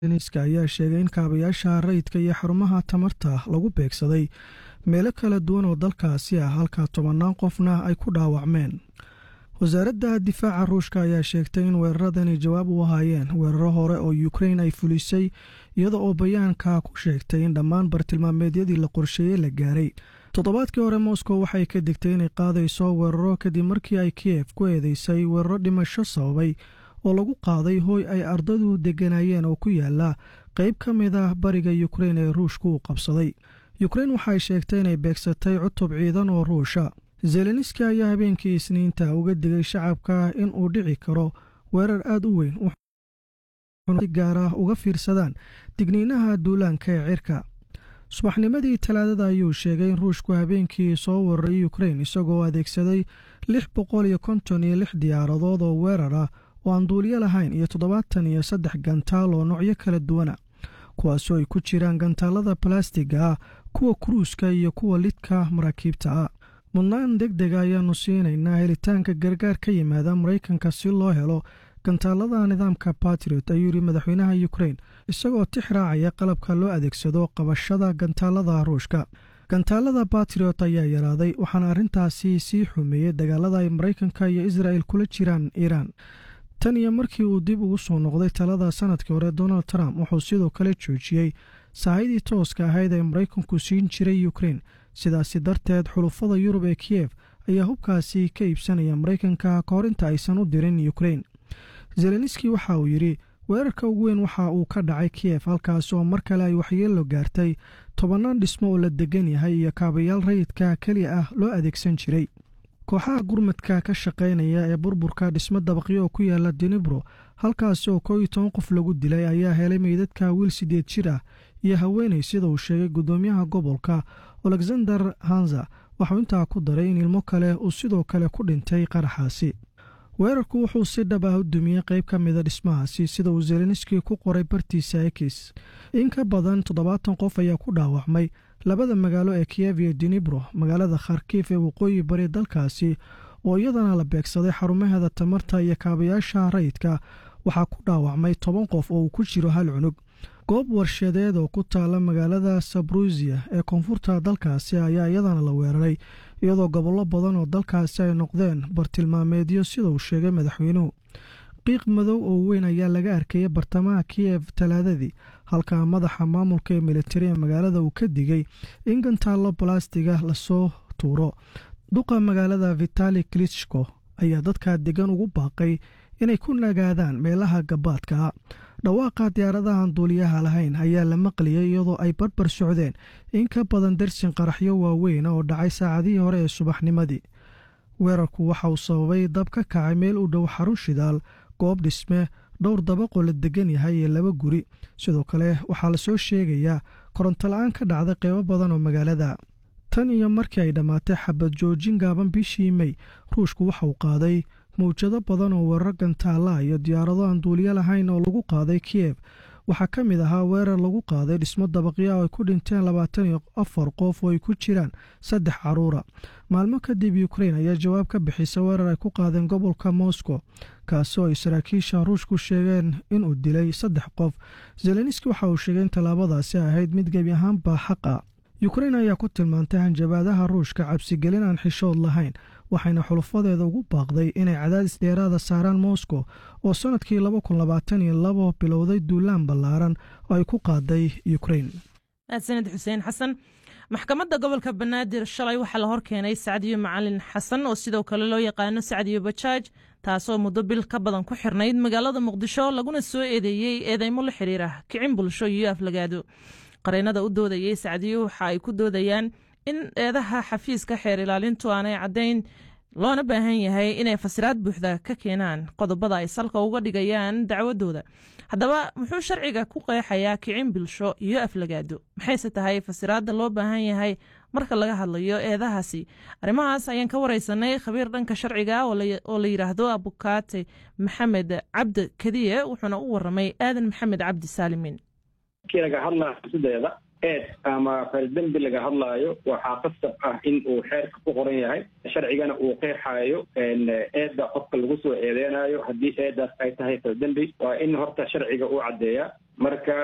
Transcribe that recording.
niska ayaa sheegay in kaabayaasha rayidka iyo xarumaha tamarta lagu beegsaday meelo kala duwan oo dalkaasi ah halka tobannaan qofna ay ku dhaawacmeen wasaaradda difaaca ruushka ayaa sheegtay in weeraradani jawaab u ahaayeen weeraro hore oo ukrein ay fulisay iyada oo bayaanka ku sheegtay in dhammaan bartilmaameedyadii la qorsheeyey la gaaray toddobaadkii hore moscow waxay ka digtay inay qaadayso weeraro kadib markii ay kiyef ku eedeysay weeraro dhimasho sababay oo lagu qaaday hooy ay ardadu degganaayeen oo ku yaala qayb ka mid ah bariga ukrein ee ruushka uu qabsaday ukrein waxay sheegtay inay beegsatay cutub ciidan oo ruusha zelenski ayaa habeenkii isniinta uga digay shacabka in uu dhici karo weerar aad u weyn si gaar ah uga fiirsadaan digniinaha duulaanka ee cirka subaxnimadii talaadada ayuu sheegay in ruushku habeenkii soo weeraray ukrein isagoo adeegsaday lix boqol iyo konton iyo lix diyaaradood oo weerar ah oo aan duuliyo lahayn iyo toddobaatan iyo saddex gantaal oo noocyo kala duwana kuwaasoo ay ku jiraan gantaalada balastiga ah kuwa kuruuska iyo kuwa lidka maraakiibta ah mudnaan deg dega ayaanu siinaynaa helitaanka gargaar ka yimaada maraykanka si loo helo gantaalada nidaamka batriot ayuu yidhi madaxweynaha ukrein isagoo tix raacaya qalabka loo adeegsado qabashada gantaalada ruushka gantaalada batriot ayaa yaraaday waxaana arrintaasi sii xumeeyey dagaalada ay maraykanka iyo israel kula jiraan iiraan tan iyo markii uu dib ugu soo noqday talada sanadkii hore donald trump wuxuu sidoo kale joojiyey saahidii tooska ahayd ee maraykanku siin jiray ukrein sidaasi darteed xulufada yurub ee kiyef ayaa hubkaasi ka iibsanaya maraykanka ka hor inta aysan u dirin ukrein zelenski waxa uu yidhi weerarka ugu weyn waxa uu ka dhacay kiyef halkaas oo mar kale ay waxyeello gaartay tobannaan dhismo oo la degan yahay iyo kaabayaal rayidka keliya ah loo adeegsan jiray kooxaha gurmadka ka shaqaynaya ee burburka dhismo dabaqyo oo ku yaala dinibro halkaas oo koo iyo toban qof lagu dilay ayaa helay meydadka wiil siddeed jir ah iyo haweenay sida uu sheegay guddoomiyaha gobolka alexander hanza waxuu intaa ku daray in ilmo kale uu sidoo kale ku dhintay qaraxaasi weerarku wuxuu si dhab ah u dumiyey qayb ka mida dhismahaasi sida uu zelenski ku qoray bartiisa ekis in ka badan toddobaatan qof ayaa ku dhaawacmay labada magaalo ee kiyev iyo dinibro magaalada kharkif ee waqooyi bari dalkaasi oo iyadana la beegsaday xarumaheeda tamarta iyo kaabayaasha rayidka waxaa ku dhaawacmay toban qof oo uu ku jiro hal cunug goob warshadeed oo ku taala magaalada sabrusiya ee koonfurta dalkaasi ayaa iyadana la weeraray iyadoo gobollo badan oo dalkaasi ay noqdeen bartilmaameedyo sida uu sheegay madaxweynuhu qiiq madow oo weyn ayaa laga arkayay bartamaha kiyef talaadadii halka madaxa maamulka ee militari ee magaalada uu ka digay in gantaallo balastiga lasoo tuuro duqa magaalada vitali klitschko ayaa dadka degan ugu baaqay inay ku nagaadaan meelaha gabaadka dhawaaqa diyaaradahan duuliyaha lahayn ayaa la maqliyey iyadoo ay barbar socdeen in ka badan darsin qaraxyo waaweyn oo dhacay saacadihii hore ee subaxnimadii weerarku waxa uu sababay dab ka kacay meel u dhow xarun shidaal goob dhisme dhowr dabaqoo la degan yahay iyo laba guri sidoo kale waxaa lasoo sheegayaa koronto la-aan ka dhacday qeybo badan oo magaalada tan iyo markii ay dhammaatay xabad joojin gaaban bishii mey ruushku waxa uu qaaday mawjado badan oo weerar gantaala iyo diyaarado aan duuliyo lahayn oo lagu qaaday kiyef waxaa ka mid ahaa weerar lagu qaaday dhismo dabaqya oo ay ku dhinteen labaatan iyo afar qof oo ay ku jiraan saddex caruura maalmo kadib ukrein ayaa jawaab ka bixisa weerar ay ku qaadeen gobolka moscow kaasi oo ay saraakiisha ruushku sheegeen inuu dilay saddex qof zelenski waxa uu sheegay in tallaabadaasi ahayd mid gebi ahaanba xaq ah ukrein ayaa ku tilmaantay hanjabaadaha ruushka cabsigelin aan xishood lahayn waxayna xulufadeeda ugu baaqday inay cadaadis dheeraada saaraan moscow oo sannadkii laba kun labaatan iyo labo bilowday duulaan ballaaran oo ay ku qaaday ukrein mahadsaned xuseen xasan maxkamadda gobolka banaadir shalay waxaa la horkeenay sacdiyo macalin xasan oo sidoo kale loo yaqaano sacdiyo bajaaj taasoo muddo bil ka badan ku xirnayd magaalada muqdisho laguna soo eedeeyey eedeymo la xiriira kicin bulsho iyo aflagaado qareennada u doodayey sacdiyo waxa ay ku doodayaan in eedaha xafiiska xeer ilaalintu aanay caddayn loona baahan yahay inay fasiraad buuxda ka keenaan qodobada ay salka uga dhigayaan dacwadooda haddaba muxuu sharciga ku qeexayaa kicin bulsho iyo aflagaado maxayse tahay fasiraadda loo baahan yahay marka laga hadlayo eedahaasi arrimahaas ayaan ka wareysanay khabiir dhanka sharciga oo la yidhaahdo abukaate maxamed cabdi kadiye wuxuuna u waramay aadan maxamed cabdi saalimin eed ama faldembi laga hadlaayo waxaa qasab ah in uu xeerka ku qoran yahay sharcigana uu qeexaayo eedda qofka lagu soo eedeynayo haddii eeddaas ay tahay faldembi waa in horta sharciga uu caddeeya marka